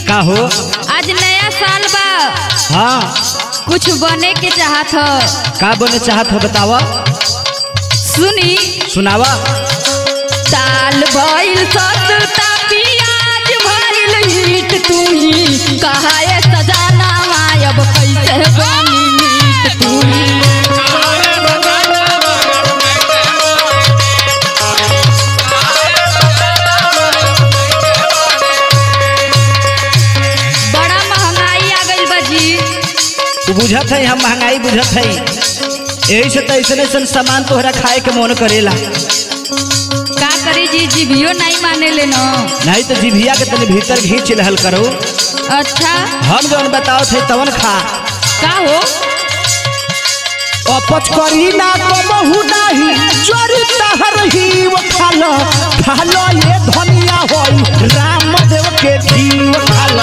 का हो आज नया साल बा हाँ कुछ बने के चाहत ह का बने चाहत हो बतावा सुनी सुनावा दाल भइल सस्ता पियाज भइल हीट तू ही कहाए सजाना अब कैसे बनी मीट तू ही बड़ा महंगाई आ गइल बा जी तू बुझत है हम महंगाई बुझत है यही से तो ऐसे ऐसा सामान तोहरा खाए के मन करेला का करी जी जीभियो नहीं माने ले न नहीं तो जिभिया के तनी भीतर घींच रहल करो अच्छा हम जौन बताओ थे तवन खा का हो अपच करी ना कबहू नाही चोरी तहर ही वो खालो खालो ये धनिया होई रामदेव के जीव खालो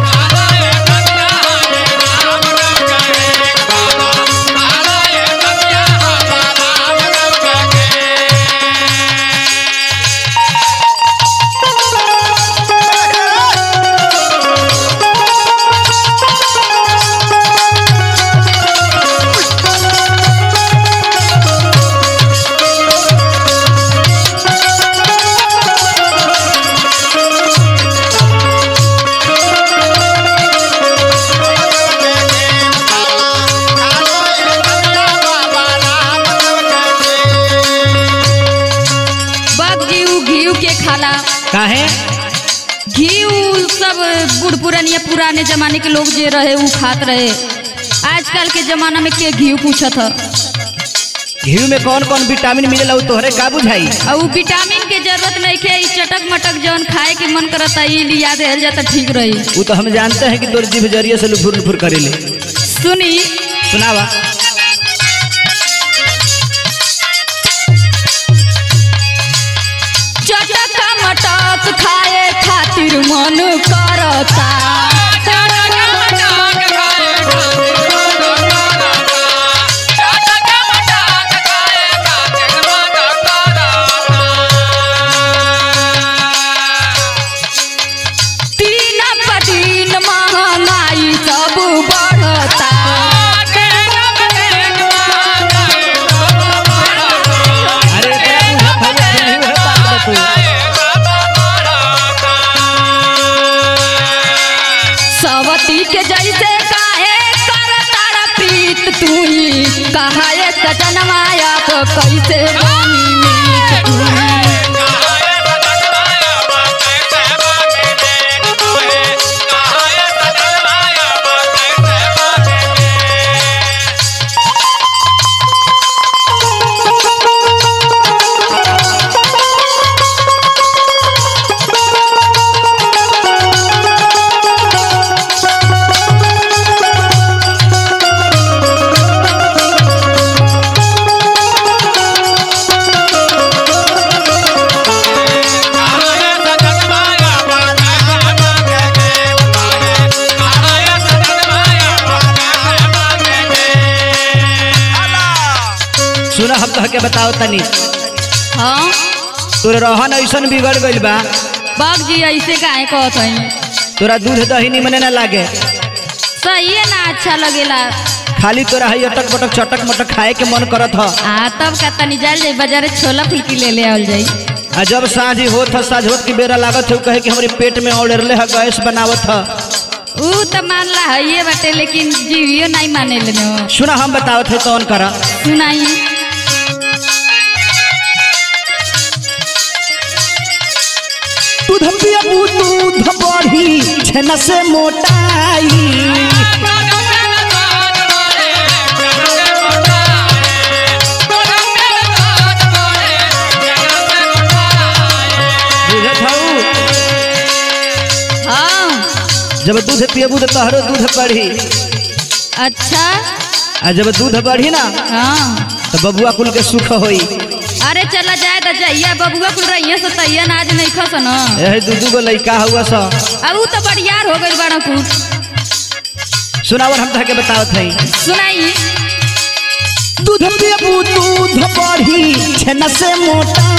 बग जी उ घीव के खाला काहे घी उ सब बूढ़ पुरानिया पुराने जमाने के लोग जे रहे उ खात रहे आजकल के जमाना में के घी पूछत ह घी में कौन कौन विटामिन मिलेला उ तोहरे का बुझाई और उ विटामिन के जरूरत नहीं के ई चटक मटक जौन खाए के मन करता ई लिया देहल जाता ठीक रही वो तो हम जानते हैं कि तोर जीभ जरिए से लुफुर लुफुर करेले सुनी सुनावा चटक मटक खाए खातिर मन करता तीन पटीन महंगाई सब बढ़ता अरे एकरा बुझत हवे कि नहीं है बात बतू सवती के जैसे काहे कर तारा प्रीत तू ही कहाए सजनमाया तो कैसे बनी मीत तू ही। सुना हम कह के बताओ तनी हाँ तोर रहन ऐसन बिगड़ गइल बा बाग जी ऐसे काहे कहत हई तोरा दूध दही निमने ना लागे सही है ना अच्छा लगेला खाली तोरा हई अटक बटक चटक मटक खाए के मन करत ह आ तब का तनी जाल जाई बाजारे छोला फुल्की ले ले आवल जाई आ जब साँझ होत ह साँझ होत की बेरा लागत है कहे कि हमारे पेट में औड़ले है गैस बनावत ह ऊ तो मानला है बाटे लेकिन जीवियो नहीं माने ले सुना हम बतावत है कौन करा सुनाई दूध पियबू दूध बढ़ी छेना से मोटाई बुझत हऊ हाँ जब दूध पियबू तो तोहरो दूध बढ़ी अच्छा आ जब दूध बढ़ी ना हाँ तो बबुआ कुल के सुख होई अरे चला जाए तो जाइए बबुआ कुल रहिए से तैया आज नहीं खस न एहे दू दू गो लइका हुआ सा अब ऊ तो बड़ियार हो गई बड़ा कुछ सुनावर हम तहके बतावत हई सुनाई दूध पियबू दूध बढ़ी छेना से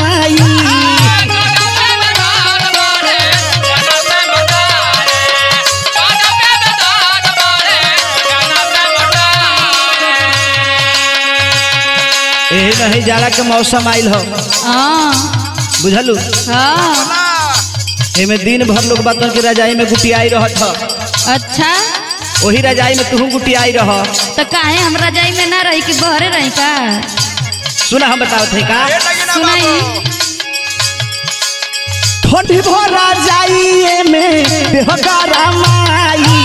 मोटाई एही नहीं जाड़ा के मौसम आइल हो हाँ बुझलू हाँ एमे दिन भर लोग बातन के रजाई में गुटियाई रहत ह अच्छा वही रजाई में तू गुटियाई रह तो काहे हम रजाई में ना रही कि बहरे रही का सुना हम बताओ थे का सुनाई ठंडी भरा जाइए में देहकारा माई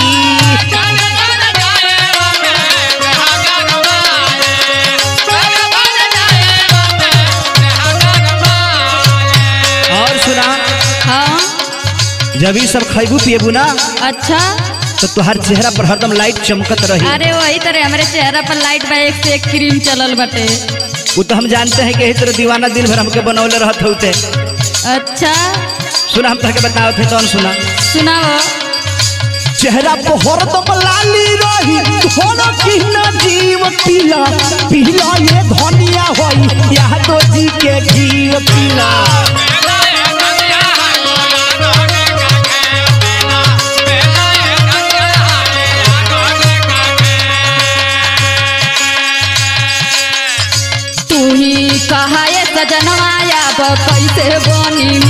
और सुना हाँ जब ये सब खैबू पिएबू ना अच्छा तो तुहार चेहरा पर हरदम लाइट चमकत रही अरे वही तरह हमारे चेहरा पर लाइट बा एक से एक क्रीम चलल बटे वो तो हम जानते हैं कि यही तरह दीवाना दिन भर हमके बनौले रहत होते अच्छा सुना हम तहके बताओ थे कौन सुना सुनाओ चेहरा पर हरदम लाली रही होना की न जीव पीला पीला ये धनिया होई यह तो जी के जीव पीला तू ही कहा ये सजनवा अब कैसे बनी